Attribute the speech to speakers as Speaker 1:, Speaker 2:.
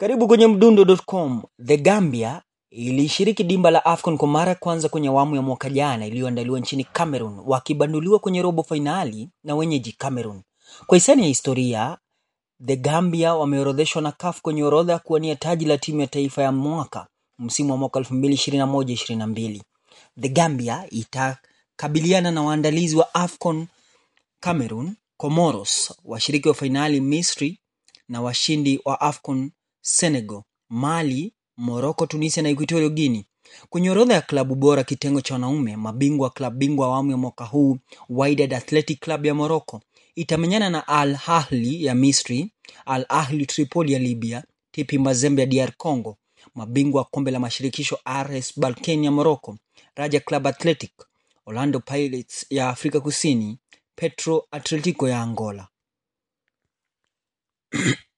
Speaker 1: Karibu kwenye mdundo.com. The Gambia ilishiriki dimba la AFCON kwa mara ya kwanza kwenye awamu ya mwaka jana iliyoandaliwa nchini Cameroon, wakibanduliwa kwenye robo fainali na wenyeji Cameroon. Kwa hisani ya historia, The Gambia wameorodheshwa na CAF kwenye orodha ya kuwania taji la timu ya taifa ya mwaka msimu wa mwaka 2021-2022. The Gambia itakabiliana na waandalizi wa AFCON Cameroon, Comoros, washiriki wa fainali Misri na washindi wa AFCON Senegal, Mali, Morocco, Tunisia na Equatorial Guinea. Kwenye orodha ya klabu bora kitengo cha wanaume, mabingwa klabu bingwa awamu ya mwaka huu Wydad Athletic Club ya Morocco itamenyana na Al Ahly ya Misri, Al Ahly Tripoli ya Libya, TP Mazembe ya DR Congo, mabingwa wa kombe la mashirikisho RS Berkane ya Morocco, Raja Club Athletic, Orlando Pirates ya Afrika Kusini, Petro Atletico ya Angola.